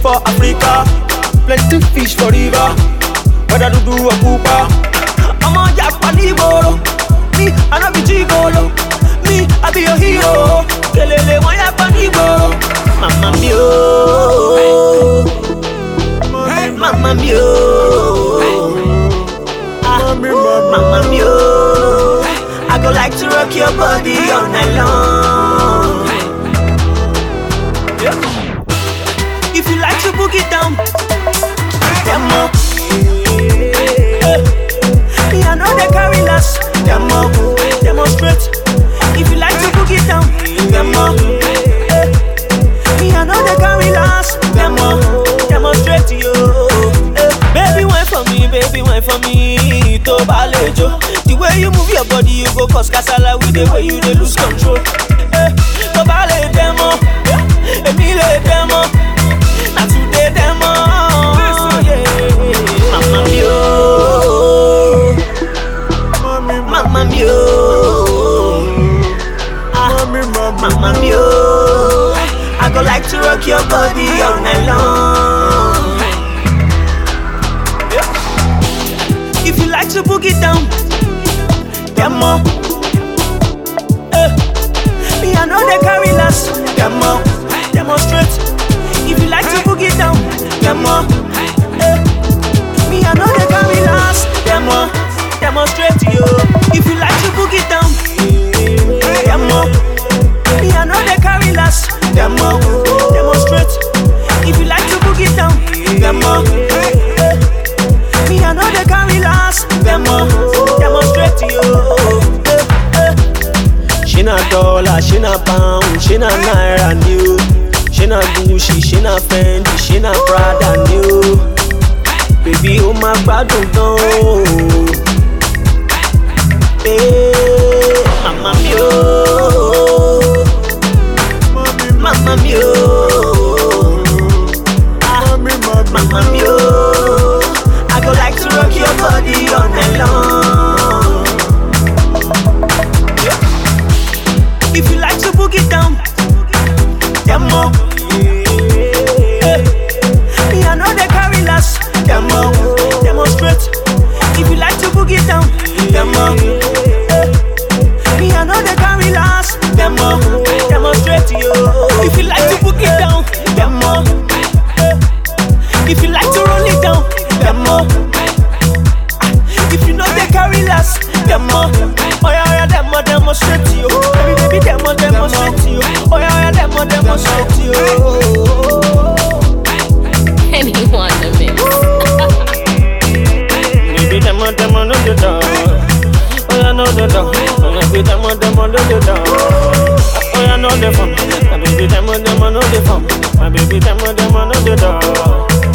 for Africa. Plenty fish for river. Whether to do a pooper. I'm on Japan Iboro. Me, I know be Gigolo. Me, I be your hero. Kelele, why Japan Iboro? Mama mio. Mama mio. Ah, Mama mio. I go like to rock your body all night long. Yeah. If you like to book it down, demo. Me I know they carry last, demo, demonstrate. If you like to book it down, demo. Me I know they carry last, demo, demonstrate yo. Eh, Baby wine for me, baby wine for me, to balejo. The way you move your body, you go cause casala with the way you dey lose control. Eh, to bale demo, eh, emi le demo, na today demo. Yeah. Mama mio, mama mio, ah, mama mio. I go like to rock your body all night long. Yeah. If you like to book it down, demo. Eh. Me I know they carry last, demo. Demonstrate. If you like to book it down, demo. Eh. Me I know they carry last, demo. Demonstrate yo. If you like to book it down, demo. Me I know they carry last, demo. Demonstrate. If you like to book it down, demo. Eh. Me I know they carry last, demo. Demonstrate yo. Eh, eh. She na dollar, she na pound, she na naira new. She na Gucci, she na Fendi, she na Prada new. Baby, ó máa gbádùn gan o. Eh, Mama mi o. Mama mi o. Ah, Mama mi o. I go like to rock your body all night long. If you like to book it down, demo. Eh, Me I know they carry last, demo. Demonstrate. If you like to book it down, demo. Eh, Me I know they carry last, demo. Demonstrate yo. If you like to book it down, demo. Eh, If you like to roll it down, demo. If you know they carry last, demo. Oh yeah, yeah, demo, demonstrate yo. Baby, baby, demo, demonstrate yo. Oh yeah, yeah, demo, demonstrate yo. Anyone to mix. Baby, demo, demo, no the door. Oh yeah, no the door. Oh yeah, baby, demo, demo, no the door. Oh yeah, no the phone. My baby, demo, demo, no the phone. My baby, demo, demo, no the door.